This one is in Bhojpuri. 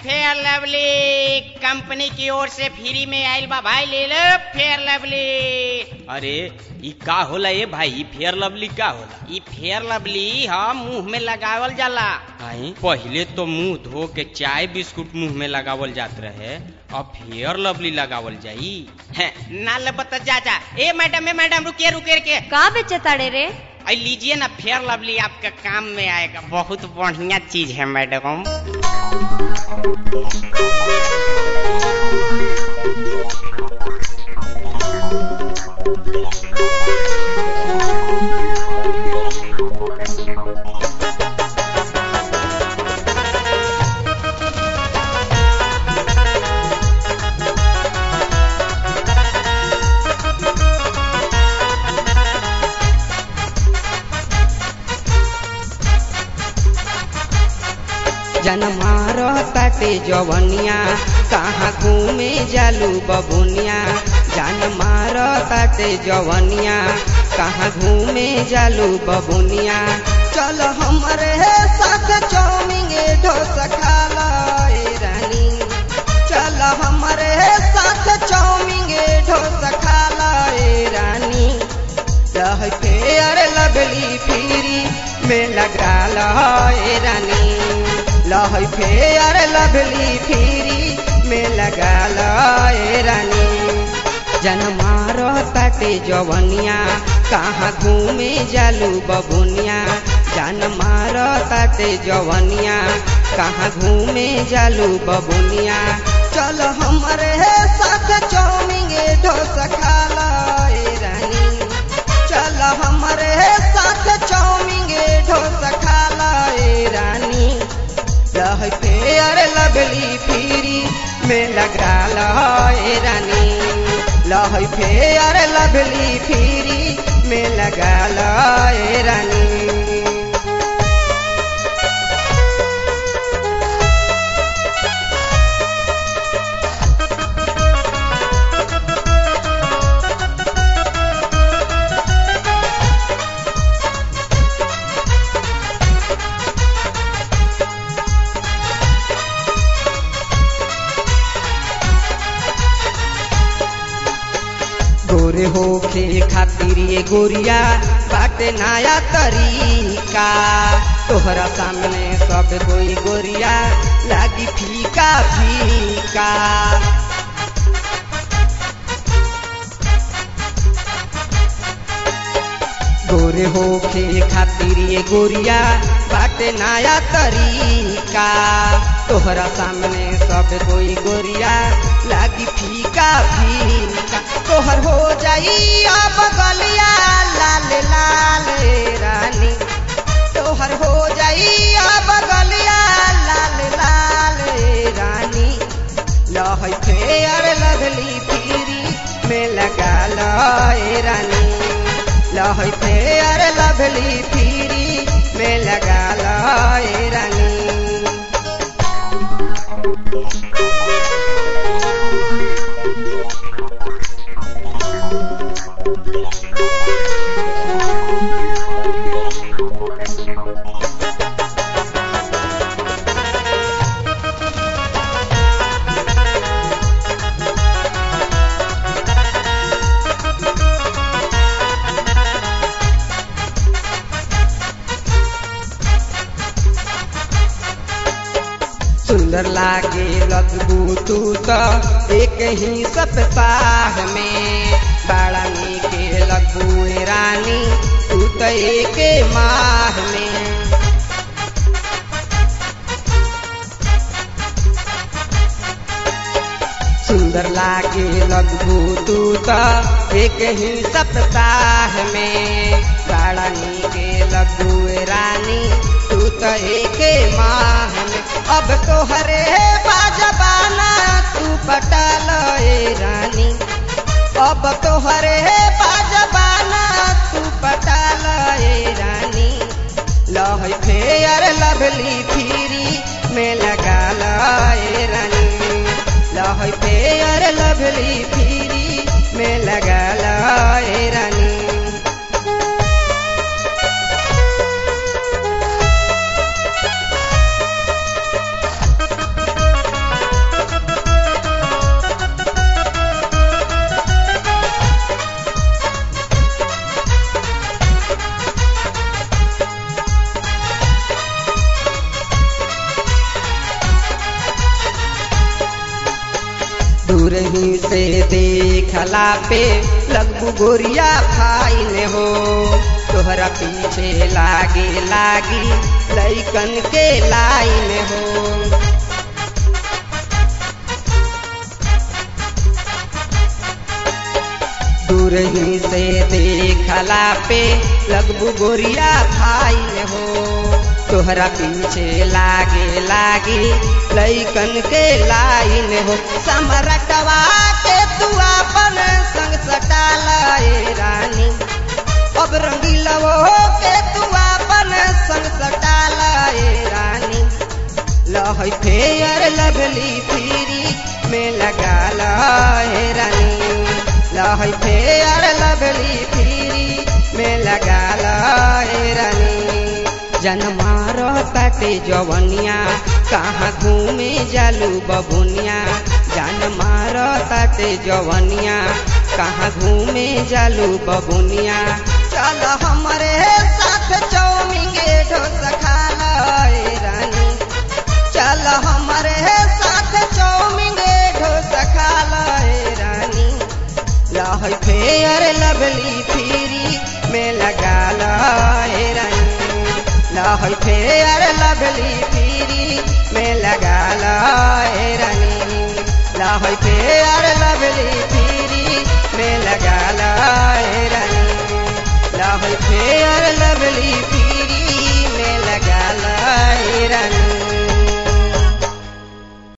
फेयर लवली कंपनी की ओर से फ्री में आइल बा भाई ले लो फेयर लवली अरे ई का होला ए भाई ई फेयर लवली का होला ई फेयर लवली हम मुंह में लगावल जाला आई पहिले तो मुंह धो के चाय बिस्कुट मुंह में लगावल जात रहे अब फेयर लवली लगावल जाई हैं, ना लबत जा जा ए मैडम ए मैडम रुकिए रुकिए रुकिए का बेचे ताड़े रे आई लीजिए ना फेयर लवली आपके काम में आएगा बहुत बढ़िया चीज है मैडम जनमार ताटे जवनिया कहाँ घूमे जालू बबुनिया जनमार ताटे जवनिया कहाँ घूमे जालू बबुनिया चल हमरे साथ चौमिंगे ढोसा खाला ए रानी चल हमरे साथ चौमिंगे ढोसा खाला ए रानी लह फेयर लगली फिरी में लगा लहे रानी लह फेयर लगली फिरी में लगा लहे रानी जनमार ताटे जवनिया कहाँ घूमे जालू बबुनिया जनमार ताटे जवनिया कहाँ घूमे जालू बबुनिया चल हमरे साथ चौमिंगे ढोसा खाला ए रानी चल हमरे साथ चौमिंगे ढोसा खाला ए रानी लह फेयर लगली फिरी में लगा लहे रानी लह फेयर लगली फिरी में लगा लहे रानी गोरे होखे खातिर ये गोरिया बाटे नया तरीका तोहरा सामने सब कोई गोरिया लागी फीका फीका गोरे होखे खातिर ये गोरिया बाटे नया तरीका तोहरा सामने सब कोई गोरिया लागी फीका फीका तोहर हो जाई अब गलिया लाल लाल रानी तोहर हो जाई अब गलिया लाल लाल रानी लह फेयर लगली फिरी में लगा लहे रानी लह फेयर लगली फिरी में लगा लहे रानी सुंदर लागे लगबू तू तो एक ही सप्ताह में बड़ा नीके लगबू ए रानी तू तो एक माह में सुंदर लागे लगबू तू तो एक ही सप्ताह में बड़ा नीके लगबू ए रानी तू तो एक माह में अब तो हरे बाजबाना तू पटल ए रानी अब तो हरे बाजबाना तू पटल ए रानी लह फेयर लवली फिरी में लगा लहे रानी लह फेयर लवली फिरी में लगा लहे रानी ही से देखला पे लगबू गोरिया फाइन हो तोहरा पीछे लागे लागी लैकन के लाइन हो दूर ही से देखला पे लगबू गोरिया फाइन हो तोहरा पीछे लागे लागी लैकन के लाइन हो समरटवा के तू अपन संग सटाल रानी अब रंगीलवो के तू अपन संग सटाल रानी लह फेयर लवली फिरी में लगा लहे रानी लह फेयर लवली फिरी में लगा लहे रानी जनमा रहताटे जवनिया कहाँ घूमे जालू बबुनिया जनमा रहताटे जवनिया कहाँ घूमे जालू बबुनिया चल हमरे साथ चौमिंगे ढोस खा लए रानी चल हमरे साथ चौमिंगे ढोस खा लए रानी लह फेयर लवली फिरी में लगा लए रानी लह फेयर लवली फिरी में लगा लए रानी लह फेयर लवली फिरी में लगा लए रानी लह फेयर लवली फिरी